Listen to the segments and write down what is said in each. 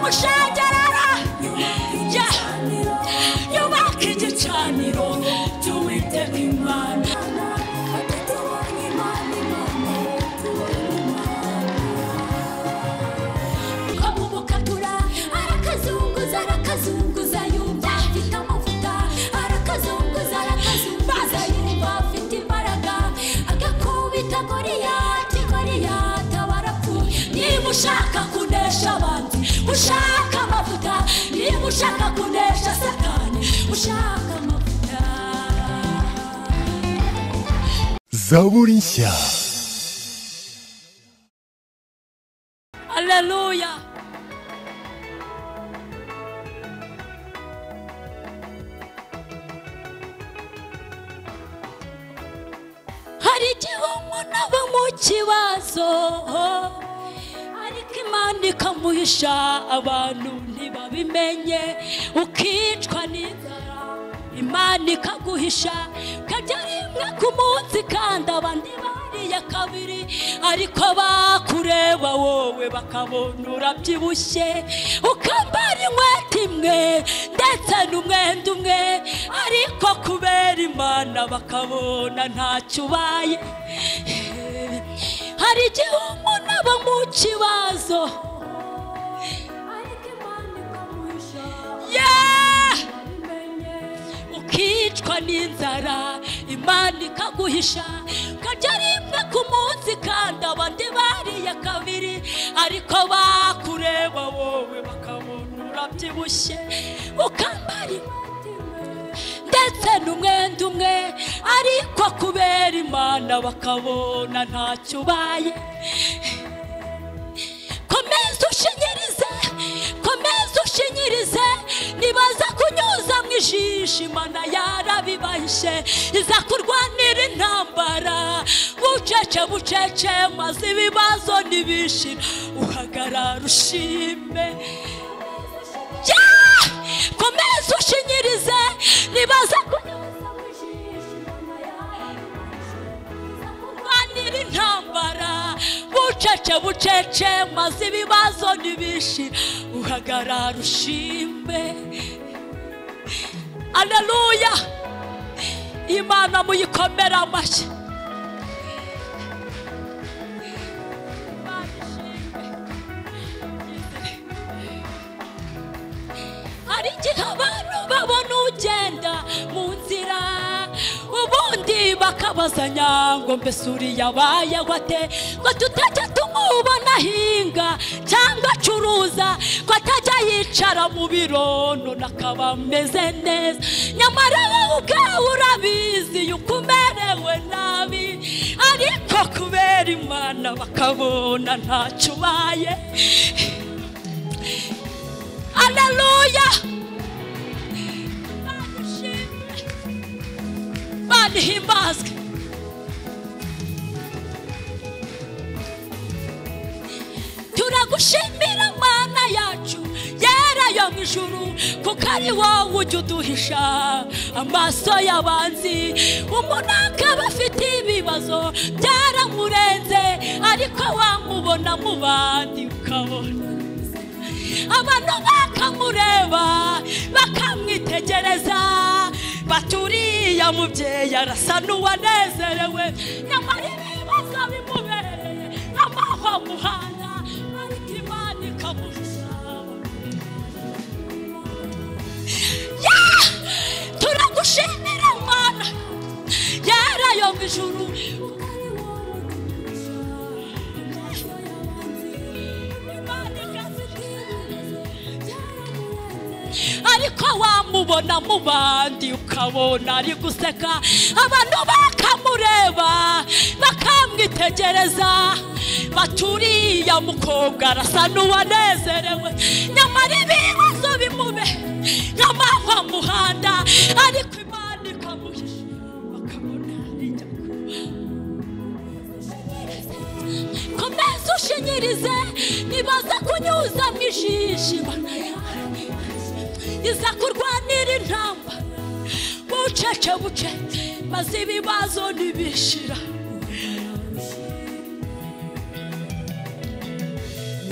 mushagarara Ya. yubaka igicaniro cy'uwiteka imana ko mu bukagura arakazunguza arakazunguza yumva afite amavuta arakazunguza arakazunguza yumva afite imbaraga agakubita goriyati goriyati aba arapfuye niba ushaka kunesha abandi ushaka amavuta niba ushaka kunesha satani ushaka amavuta zaburi nshya aleluya hari igihe umuntu aba mu kibazo ariko imana ikamuhisha abantu ntibabimenye ukicwa n'inzara imana ikaguhisha ukajya rimwe ku munsi kandi abandi bariye kabiri ariko bakureba wowe bakabona urabyibushye ukambara inkweto imwe ndetse n'umwenda umwe ariko kubera imana bakabona ntacyo ubaye hari igihe umuntu aba mu kibazo ariko imana ikamuhisha Yeah! ukicwa n'inzara imana ikaguhisha ukajya rimwe ku munsi kandi abandi bariye kabiri ariko bakureba wowe bakabona urabyibushye ukambara inkweto imwe ndetse n'umwenda umwe ariko kubera imana bakabona ntacyo ubaye komeza ushinyirize komeza ushinyirize nibaza kunyuza mu ijisho imana yarabibahishe iza kurwanira intambara bucece bucece maze ibibazo ntibishira uhagarara ushime Yeah! komeza ushinyirize nibaza kunyuza mu ijisho imana yarabibahishe kurwanira intambara bucece bucece maze ibibazo ntibishira uhagarara ushimbe aleluya imana muyikomere amashyi Imana ishimwe. hari igihe abantu babona ugenda mu nzira ubundi bakabazanya ngo mbese uriya abaye gute ngo tutajya tumubona ahinga cyangwa acuruza ngo atajya yicara mu biro none akaba ameze neza nyamara wowe ubwawe urabizi yuko umerewe nabi ariko kubera imana bakabona ntacyo ubaye aleluya Imana ishimwe. imana ihimbazwe turagushimira mana yacu yera yo mu ijuru kuko ari wowe ujya uduhisha amaso y'abanzi umuntu akaba afite ibibazo byaramurenze ariko wamubona mu bandi ukabona abantu bakamureba bakamwitegereza baturiya mubyeyi arasa n'uwanezerewe nyamara ibibazo bimubereye amahwa muhana ariko imana ikamusaba Yeah! turagushimira mana yarayo mu ijuru ariko wamubona mu bandi ukabona ari guseka abantu bakamureba bakamwitegereza baturiya mukobwa arasa n'uwanezerewe nyamara ibibazo bimube nk'amahwa muhanda ariko imana ikamuhisha bakabona ari komeza ushinyirize nibaza kunyuza mu ijishi iza kurwanira intamba bucece bucece maze ibibazo ntibishira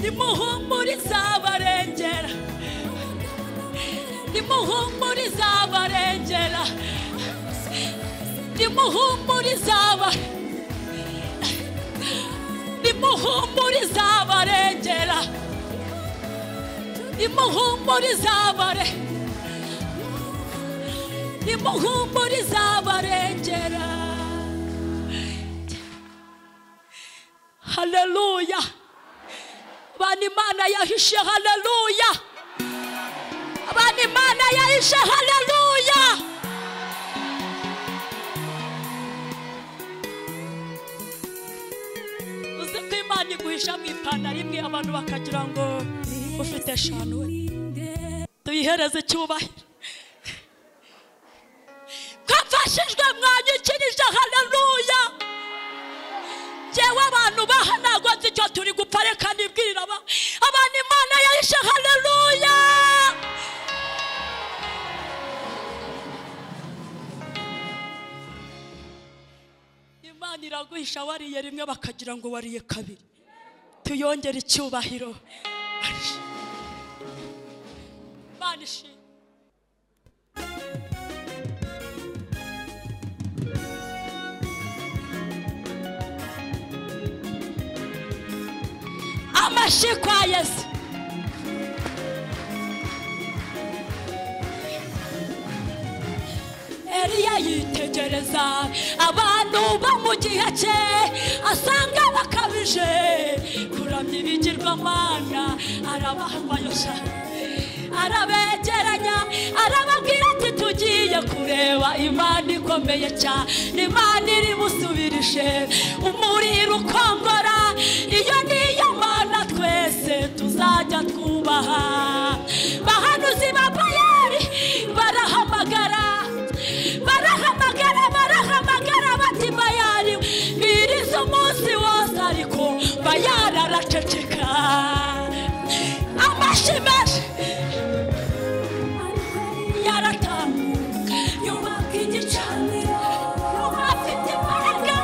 nimuhumuriza barengera nimuhumurize abarengera nimuhumurize aba nimuhumurize abarengera nimuhumurize abare nimuhumurize abarengera haleluya abantu imana yahishe haleluya abantu imana yahishe haleluya uzi ko imana iguhisha mu ipantaro imwe abantu bakagira ngo ufite eshanu we tuyihereze icyubahiro twafashijwe mwanyukirije haleluya jewe abantu bahanagwa icyo turi gupfa reka nibwirira aba- abantu imana yahishe haleluya imana iraguhisha wariye rimwe bakagira ngo wariye kabiri tuyongere icyubahiro imana ishimwe amashyi kwa yesu eliya yitegereza abantu bo mu gihe cye asanga bakabije kuramya ibigirwamana arabahwayosha arabegeranya arababwira ati tugiye kureba imana ikomeye cyane imana iri busubirije umuriro ukongora iyo niyo mana twese tuzajya twubaha bahanuzi ba bayari barahamagara barahamagara barahamagara bati bayari biriza umunsi wose ariko bayari araceceka amashyi menshi yaratambuka yubaka igicaniro yubaka imbaraga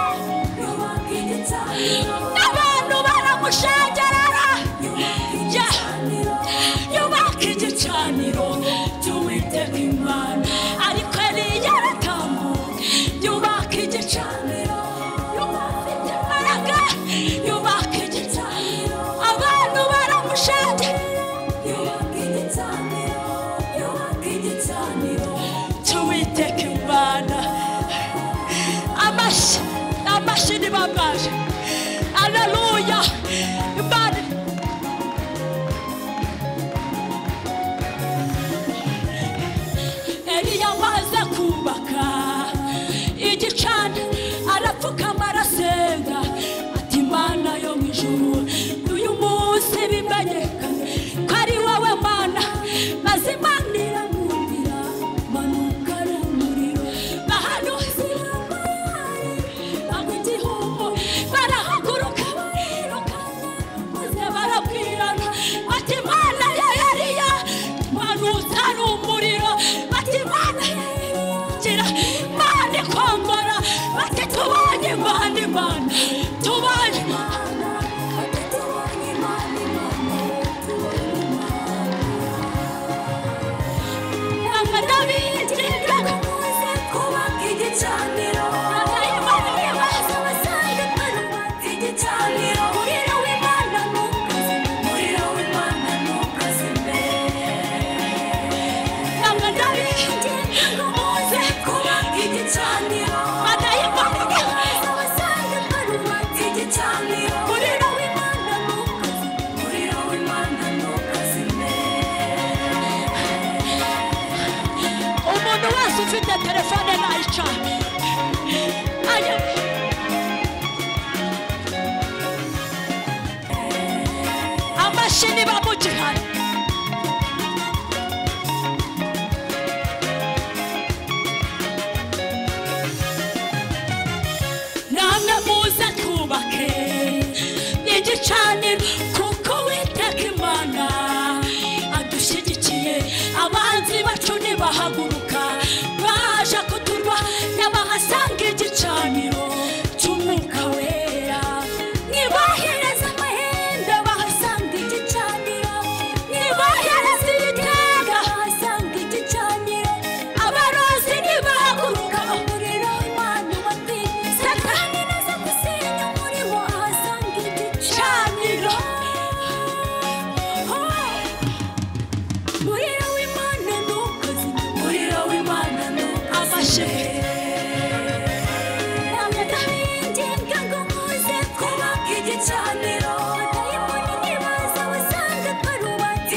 yubaka igicaniro n'abantu baramushengerera yubaka igicaniro cy'uwiteka imana ariko yari yaratambuka yubaka igicaniro yubaka imbaraga yubaka igicaniro abantu baramushengerera tuwiteka imana amashyi amashyi ni bambaje aleluya imana eliya amaze kubaka igicana arapfukama arasenga ati mana yo mu ijuru uyu munsi bimenyekane ko ari wowe mana maze imana iramwumvira manuka n'umuriro bahanuzi banywa igihombo barahaguruka bariruka maze barabwirana bati imana ya eliya manutse ari umuriro bati imana ya Eliya, gira imana ikongora bati tubanye imana imana tubanye Ntabwo ndabigira ngo muze kubaka igicaniro. Ntabwo ari imana ibibazo basanga imana bubaka igicaniro. Umuriro w'Imana ntukazime, umuriro w'Imana ntukazime. Ntabwo ndabigira ngo muze kubaka igicaniro. Ntabwo ari imana ibibazo basanga imana bubaka igicaniro. Umuriro w'Imana ntukazime, umuriro w'Imana ntukazime. umuntu wese ufite telefone nayicana amashini bamugihana namwe muze twubake igicaniro kuko witeka imana adushyigikiye abanzi bacu nibahaguruka baje kuturwa n'abahasanga igicaniro cy'umwuka wera nibahereza amahembe bahasanga igicaniro nibahereza ibitega bahasanga igicaniro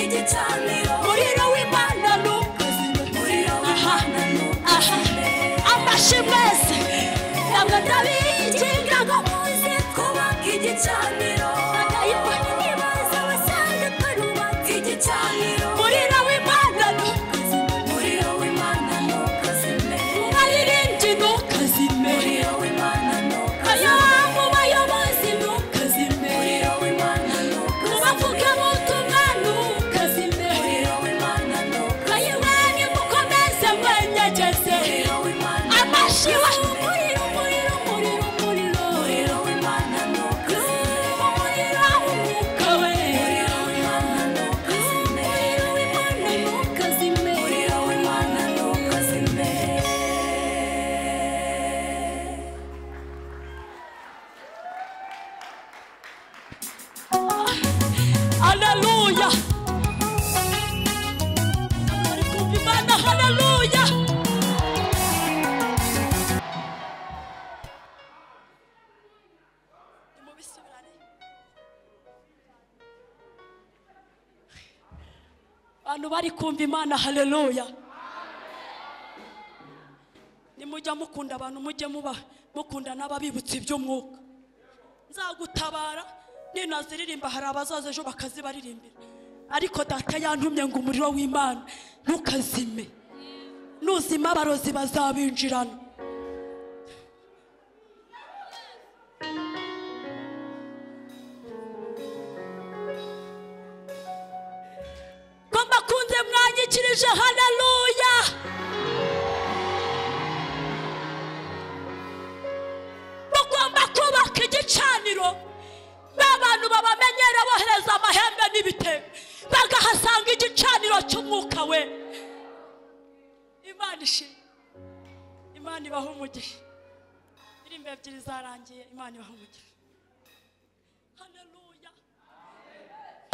igicaniro umuriro w'imana ni ukuzima umuriro aha w'imana aha ntukazime amashyi mwese ntabwo ndabikinga ngo muze kubaka igicaniro Ndayibona. nibaza wasanga tarubatse igicaniro umuriro w'imana ni umuriro w'imana ntukazime umuririmbyi ni ukuzima umuriro w'imana ayo ntukazime mu bayobozi ni ukuzima umuriro w'imana mu ntukazime bavuga ubutumwa ni ukuzima umuriro w'imana ntukazime ayo mwanyu mukomeze mwenyegeze umuriro w'imana amashyi wa umuriro umuriro umuriro umuriro umuriro w'imana ntukazime umuriro w'umwuka we umuriro w'imana ntukazime umuriro w'imana ntukazime umuriro w'imana ntukazime Haleluya. Ari kumva Imana, haleluya. bantu bari kumva imana haleluya nimujya mukunda abantu mujye muba mukunda n'ababibutsa iby'umwuka nzagutabara ninaziririmba hari abazaza ejo bakazibaririmbira ariko data yantumye ngo umuriro w'imana ntukazime nuzima abarozi bazabinjirana ko mbakunze mwanyikirije haleluya mugomba kubaka igicaniro ba bantu babamenyera bohereza amahembe n'ibitego bagahasanga igicaniro cy'umwuka we imana ishimwe imana ibaha umugisha indirimbo ebyiri zarangiye imana ibaha umugisha haleluya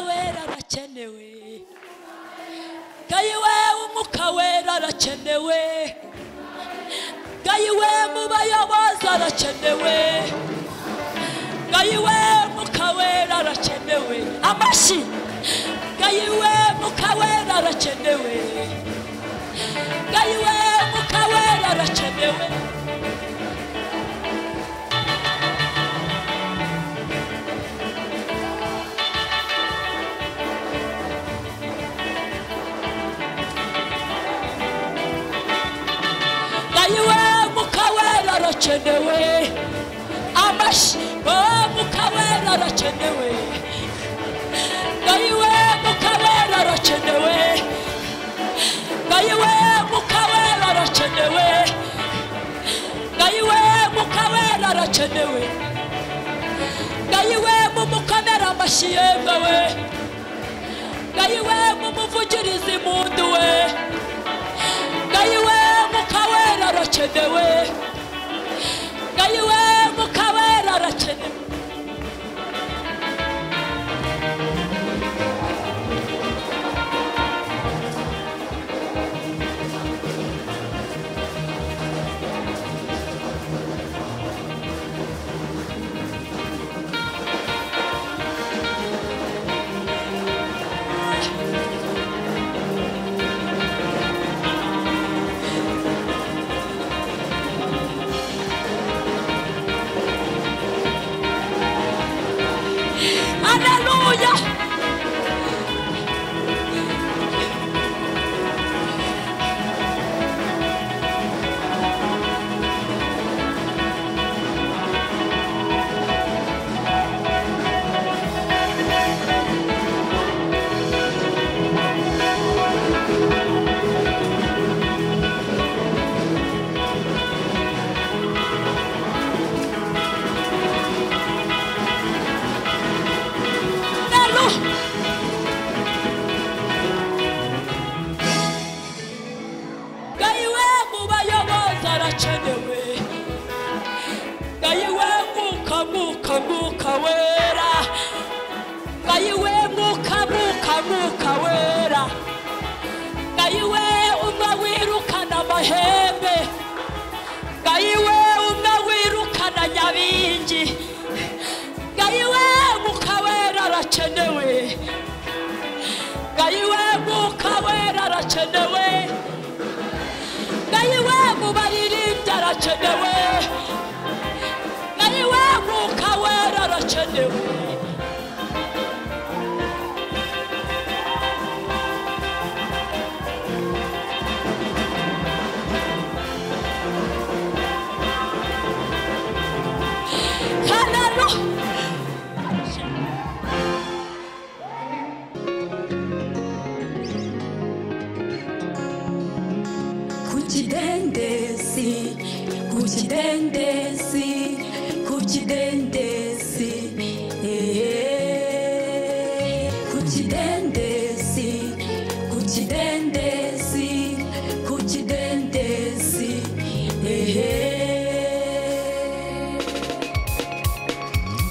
wera arakenewe gayi we umwuka wera arakenewe ngayiwe mu bayobozi arakenewe ngayiwe mu kawera arakenewe amashyi ngayiwe mu kawera arakenewe ngayiwe mu kawera arakenewe ngayiwe mu kawera arakenewe amashyi o mu kawera arakenewe ngayiwe mu kawera arakenewe ngayiwe mu kawera arakenewe ngayiwe mu kawera arakenewe ngayiwe mu mukomera amashyi yemewe ngayiwe mu muvugirizi mundu we ngayiwe mukawera arakenewe ngayiwe mukawera arakenewe gayiwe mwuka wera arakenewe gayiwe mu baririmbyi arakenewe gayiwe mwuka wera arakenewe Hallelujah. ku kidendezi ku kidendezi ku kidendezi eh. ku kidendezi ku kidendezi ku kidendezi eh.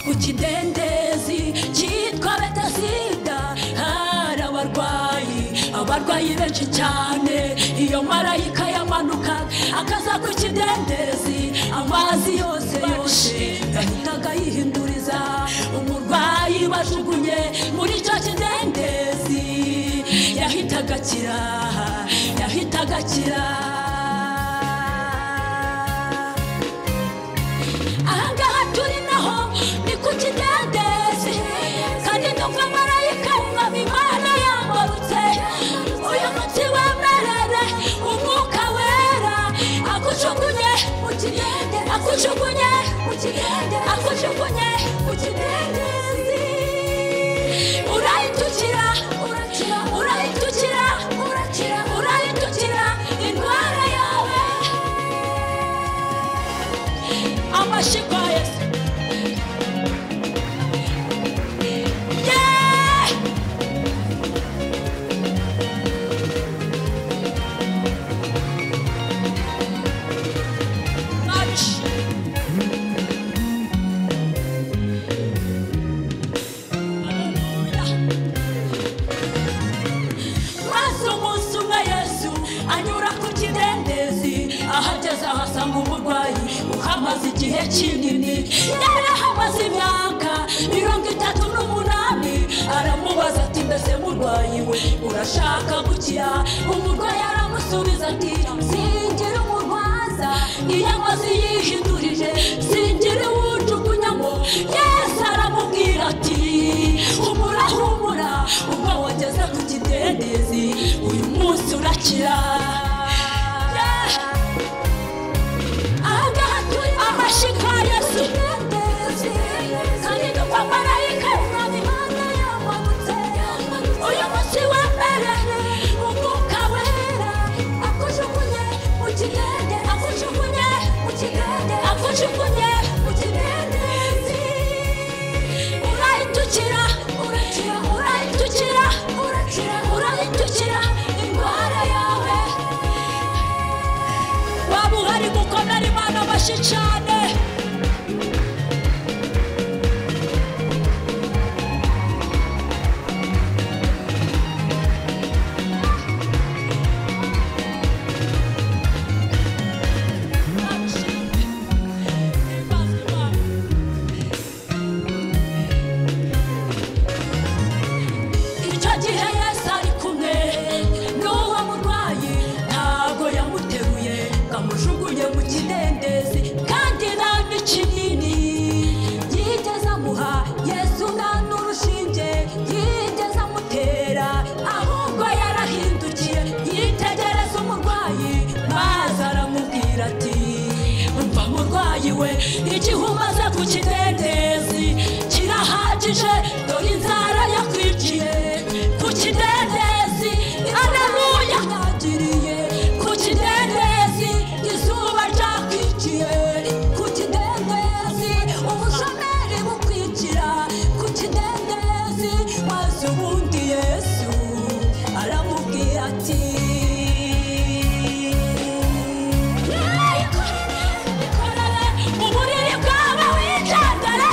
ku kidendezi cyitwa betasida hari abarwayi abarwayi benshi cyane iyo marayika yamanuka akaza ku kidendezi amazi yose yose yahitaga yihinduriza umurwayi bajugunye muri icyo kidendezi yahitaga akira yahitaga akira ahangaha turi naho ni ku kidendezi kandi ndumva marayika mwaba imana yambarutse uyu munsi wemerere umwuka wera akujugunye mu kidende akujugunye mu kidende akujugunye mu kidendezi urayitukira urakira urayitukira urakira urayitukira indwara yawe amashyiga ya yesu Yeah! March. Hallelujah. maze umunsi umwe yesu anyura ku kidendezi ahageze ahasanga umurwayi uhamaze igihe kinini yari ahamaze imyaka mirongo itatu n'umunani aramubaza ati mbese murwayi we urashaka gukira umurwayi aramusubiza ati singira umurwaza iyo amazi yihindurije singira uwujugunyamo yesu aramubwira ati humura humura ubwo wageze ku kidendezi uyu munsi urakira Yeah! amashika yesu kandi kwa marayika urabibona yamamutse uyu munsi wa mbere umwuka wera akujugunye mu kigende akujugunye mu kigende akujugunye mu kidendezi urayitukira urakira urayitukira urakira urayitukira indwara yawe waba uhari kuko nari imana bashyi cyane icyo gihe yesu ari kumwe n'uwo murwayi ntabwo yamuteruye ngo amujugunye mu kidendezi kandi nta n'ikinini yigeze amuha yesu nta n'urushinge yigeze amutera ahubwo yarahindukiye yitegereza umurwayi maze aramubwira ati umva murwayi we igihe umaze ku kidendezi kirahagije dore inzara yakwiciye ku kidendezi areruya yagiriye ku kidendezi izuba ryakwiciye ku kidendezi ubushomeri bukwikira ku kidendezi maze ubundi yesu aramubwira ati uburiri bwaba wicandara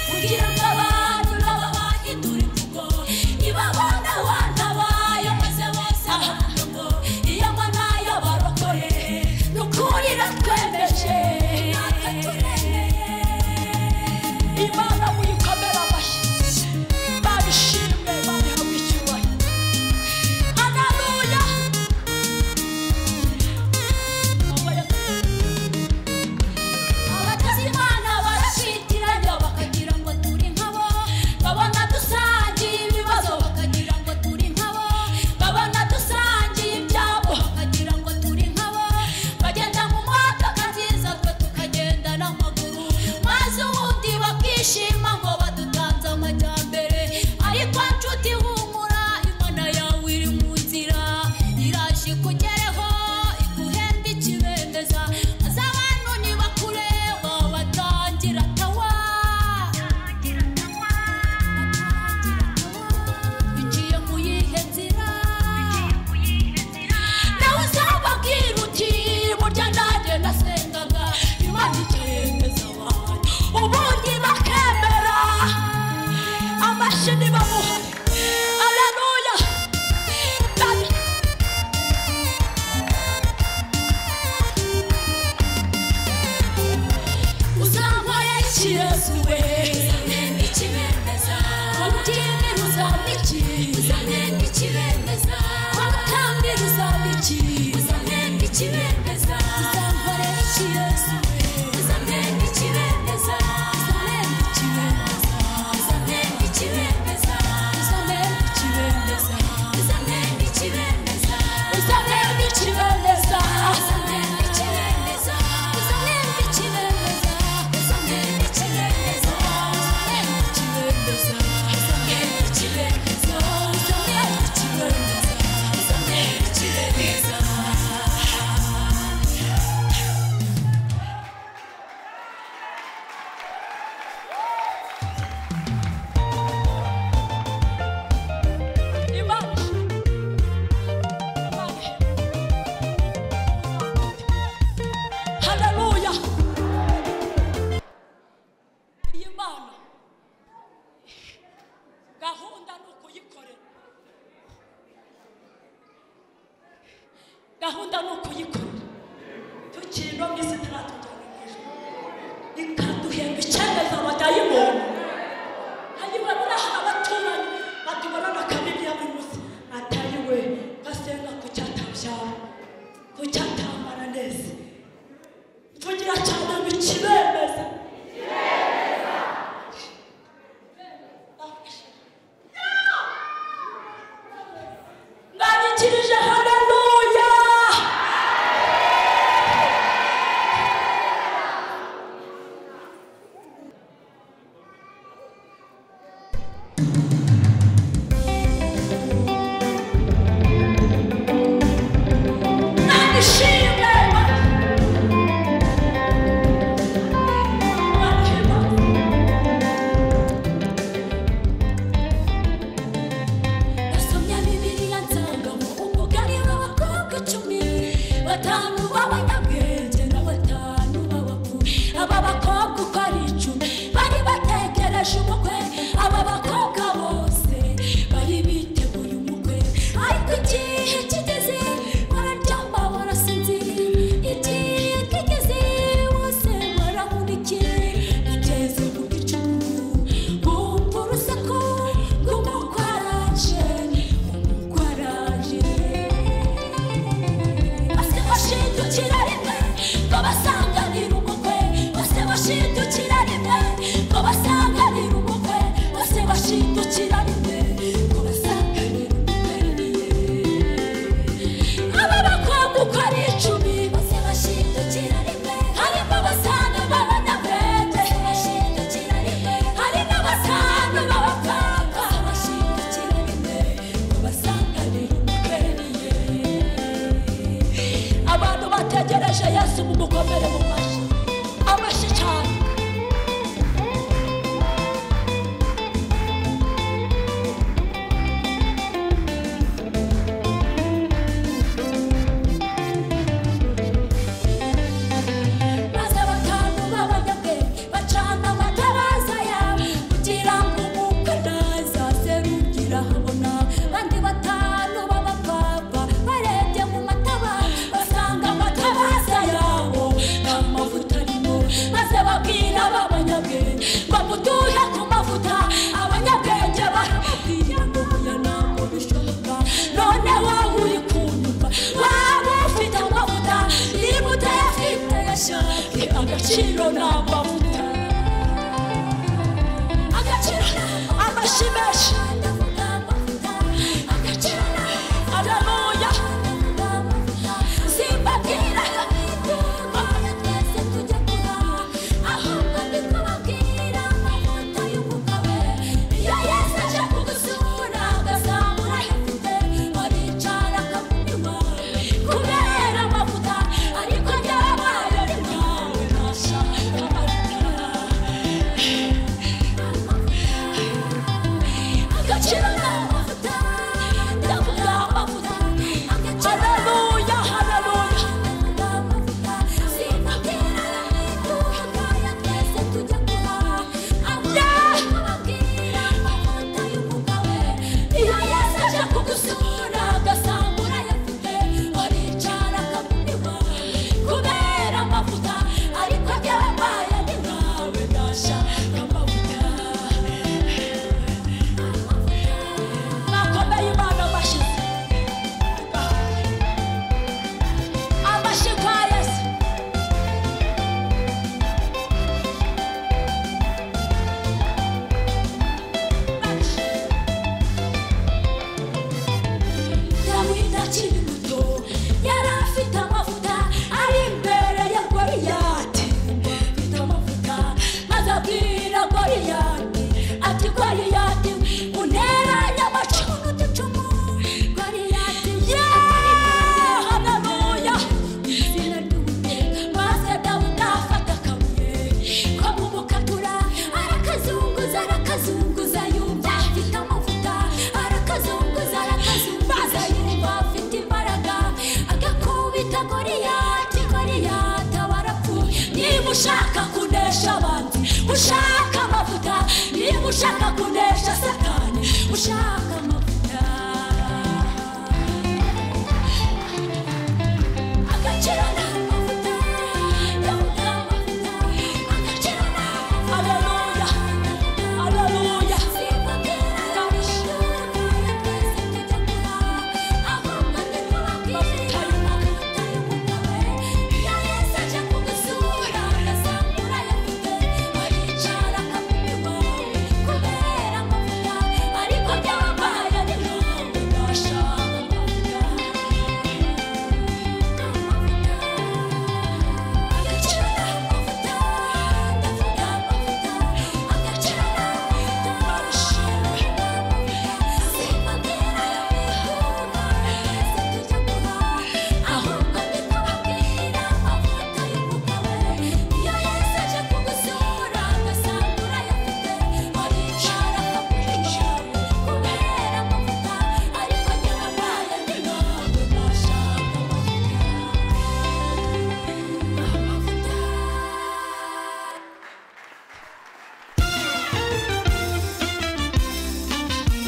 kugira ngo abantu babahindure imvugo ibabana wantabaye maze bose abantu ngo iyo mbona yabarokore ni ukuri natwemeje natwe turemeye imana muyikomere amashyi babishime babihawe icyubahiro haleluya abatasi imana barashitiranya bakagira ngo turi nkabo babona dusangiye ibibazo bakagira ngo turi nkabo babona dusangiye ibyabo bakagira ngo turi nkabo bagenda mu modoka nziza twe tukagenda n'amaguru maze ubundi bakishima ngo badutanze amajyambere ariko nshuti humura imana yawe iri mu nzira iraje ikugereho iguhembe ikibendeza maze abantu nibakureba batangira tawa binjiye mu yihe nzira nawe uzababwira uti burya nanjye nasengaga imana ikemeza abantu ubundi bakemera amashini bamuha aleluya Dada- uzankorera ikibazo we ubutindira uzampa iki kwatambira uzampa iki uzankorera ikibazo uzampa ikibendeza Haleluya. Iyi Mana gahunda ni ukuyikorera. Gahunda ni ukuyikorera. Tukiri no mu isi turatujyana ku ijuru. Ikaduhemba icyemeza abadayimoni. Hanyuma muri aha abaturanyi batubonana kabiri ya buri munsi. Atayiwe gasenga ku cyatabyara, ku cyatamara neza. tugira cyane mu kibemeza mwanyikirije haleluya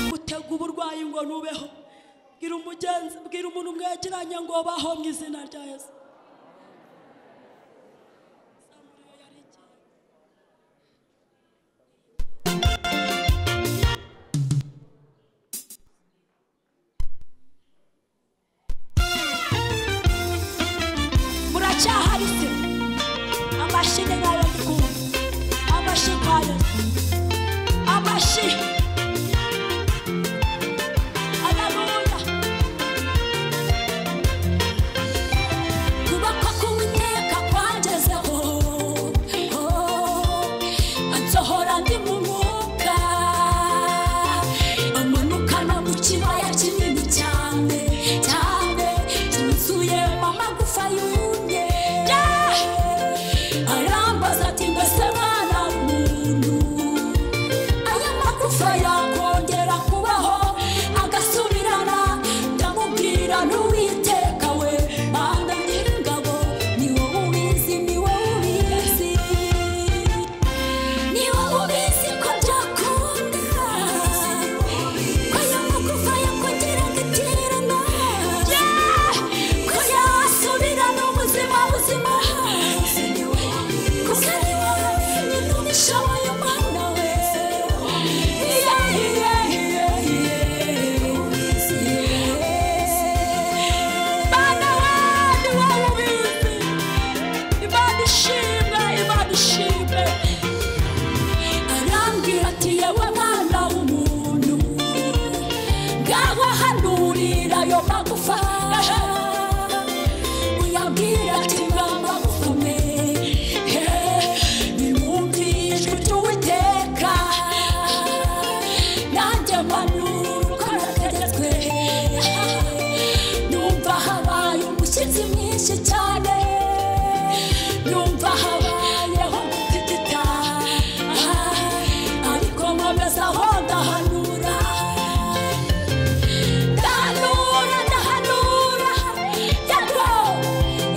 umuntu ubeho bwira umugenzi bwira umuntu mwegeranye ngo baho mu izina rya yesu muracyahari se amashyi ni nayo ndikumva amashyi kwa yesu amashyi Haleluya. kubakwa k'uwiteka kwangezeho ansohora ndi mu mwuka amanuka no mu kibaya kinini cyane cyane cyuzuye amagufa yumye arambaza ati mbese mwana w'umuntu aya magufa yakongera kubaho agasubirana ndamubwira n'uwiteka we banda nyir'ingabo ni wowe ubizi ni wowe ubizi ni wowe ubizi ko byakunda ko aya magufa yakongera agaterana ko yasubirana ubuzima buzima kuko ari wowe wenyine ubishoboye umwana we Yeah, yeah, yeah, yeah. Bana wani wawubizi. Imana ishimwe, Imana ishimwe. Arambwira ati yewe mwana w'umuntu ngaho hanurira ayo magufa uyabwira ati mwa magufa mwe nimwumviye ijwi ry'uwiteka nanjye mpanuka nategetswe numva habaye umushyitsi mwinshi cyane numva habayeho gutitita ariko nkomeza aho ndahanura ndahanura ndahanura yego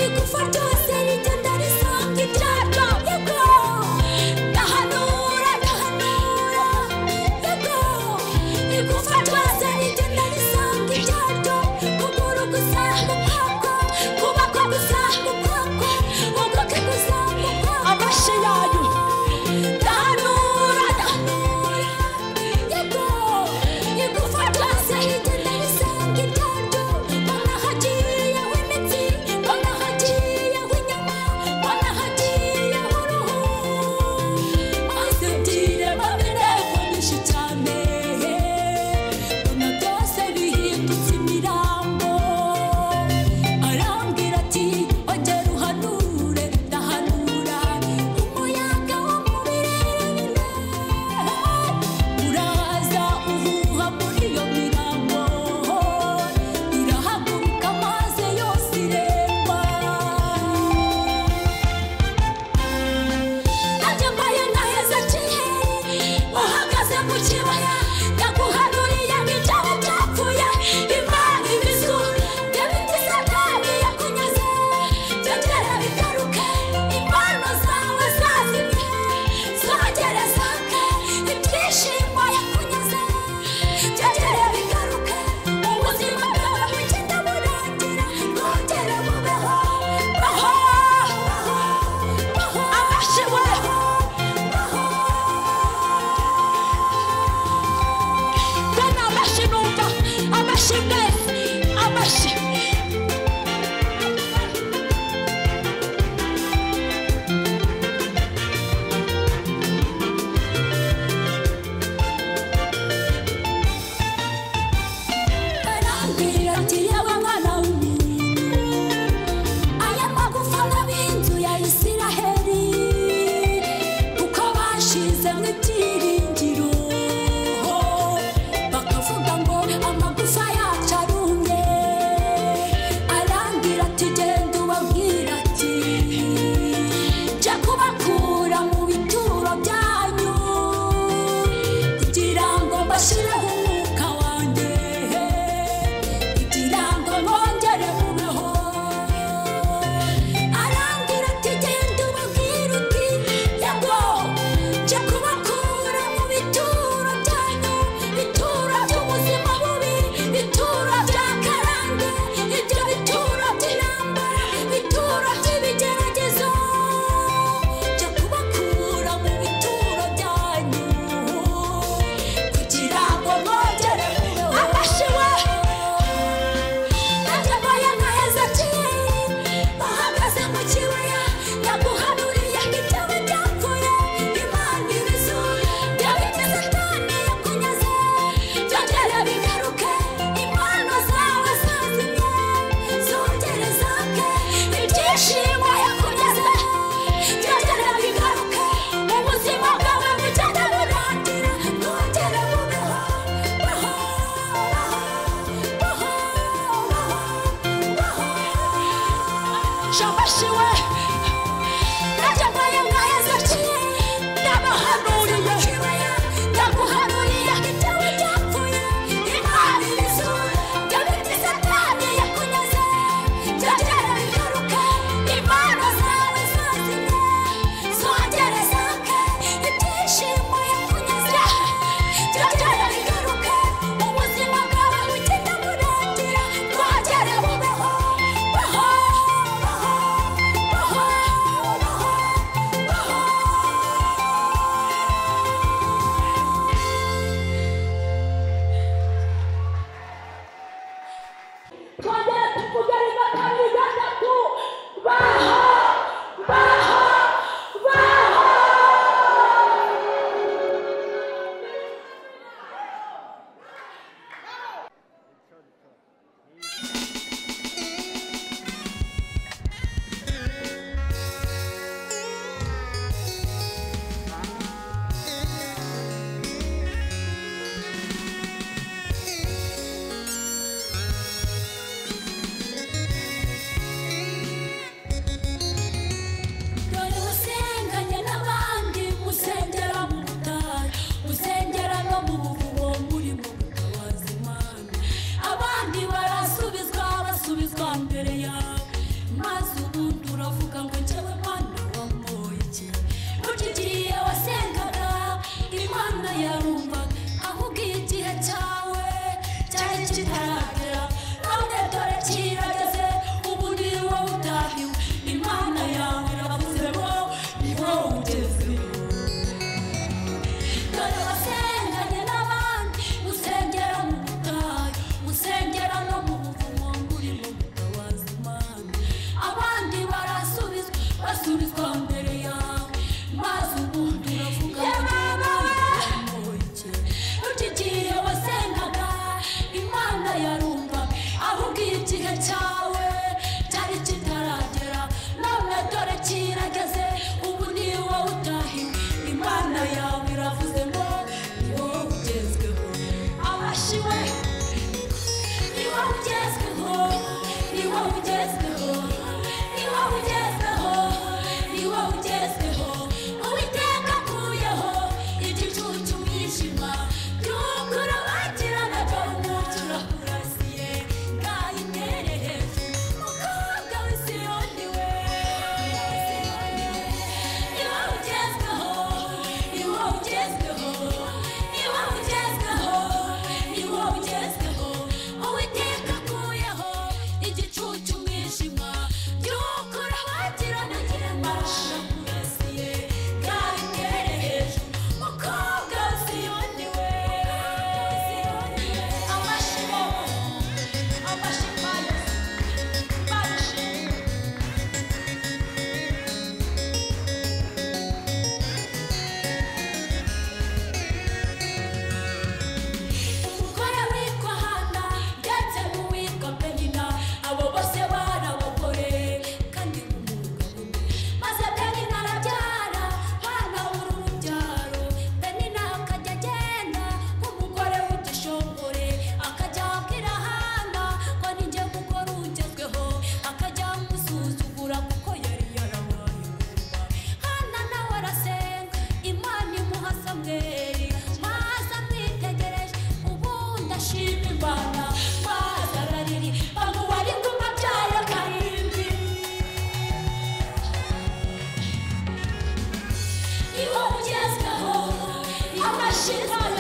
igufa ryose rigenda risanga ibyaryo yego ndahanura ndahanura yego igufa ryose rigenda risanga ibyaryo kuguru gusa mu kwako kubako gusa mu kwako uguke gusa mu kwako amashyi yayo Danura, danura, yego, igufa ryose rigenda risanga ibyaryo. Mbona hagiyeho imitsi, mbona hagiyeho inyama, mbona hagiyeho uruhu. Maze ndireba birego nyinshi cyane, mbona byose bihindutse imirambo. Arambwira ati ongera uhanure ndahanura umuyaga wo mu birere uraza uhuha muri iyo mirambo irahaguruka maze yose iremba ndagembaye na hezekiya uhagaze mu kibaya yaguhanuriye ibyaba byapfuye imana ibizu byabitizatani yakunyaze byongera bigaruke impano zawe zazimye zongere zake ibyishimo yakunyaze byongere bigaruke ubuzima bwawe bugenda burangira bwongere bubeho baho baho baho abashiweho baho nafashiwe najyambaye nka hezekiya ndabahanuriye ndaguhanuriye ibyawe byapfuye imana ibizuba byabiti satani yakunyaze byongera bigaruke impano zawe zazimye zongere zake ibyishimo yakunyaze byongera bigaruke ubuzima bwawe bugenda burangira bwongere bubeho baho baho baho baho twongere tuvuge rimwe kabiri gatatu baho baho baho dore usenganye n'abandi musengera mu butayu musengera no mu buvumo murimo gutabaza imana abandi barasubizwa basubizwa mbere yawe maze ubundi uravuga ngo njyewe mana wamuhoye iki burya igihe wasengaga imana yarumvaga ahubwo iyo igihe cyawe cyari kitaragera none dore kirageze ubu ni wowe utahiwe imana yawe iravuze ngo ni wowe ugezeho dore wasenganye n'abandi usengera mu butayu usengera no mu buvumo burimo gutabaza imana abandi barasubizwa basubizwa mbere yawe maze ubundi uravuga ngo ukigiye wasengaga imana yarumva ahubwo iyo igihe cyawe cyari kitaragera none dore kirageze ubu ni wowe utahiwe imana yawe iravuze ngo ni wowe ugezweho abashiwe ni wowe ugezweho ni wowe ugezweho ni wowe ugezweho ni wowe ugezweho uwiteka akuyeho igicucu umwijima byungura bagirana by'umucyo urakurasiye ngaho imere hejuru mukobwa w'isiyoni we ni wowe ugezweho ni wowe ugezweho ni wowe ugezweho ni wowe ugezweho uwiteka akuyeho igicucu umwijima by'uko urabagirana kirema urakurasiye ngaho imere hejuru mukobwa w'isiyoni we amashimo amashimo amashimo umugore witwa hana ndetse n'uwitwa penina abo bose bari abagore kandi umugabo umwe maze penina arabyara hana abura urubyaro penina akajya agenda nk'umugore w'igishongore akajya abwira hana ko ninjye mugore ugezweho akajya amusuzugura kuko yari yarabaye umurwa hana nawe arasenga imana imuha samweri maze amwitegereje ubundi ashima imana maze arariri bamuha riguma byayo karindwi ni wowe ugezweho amashitani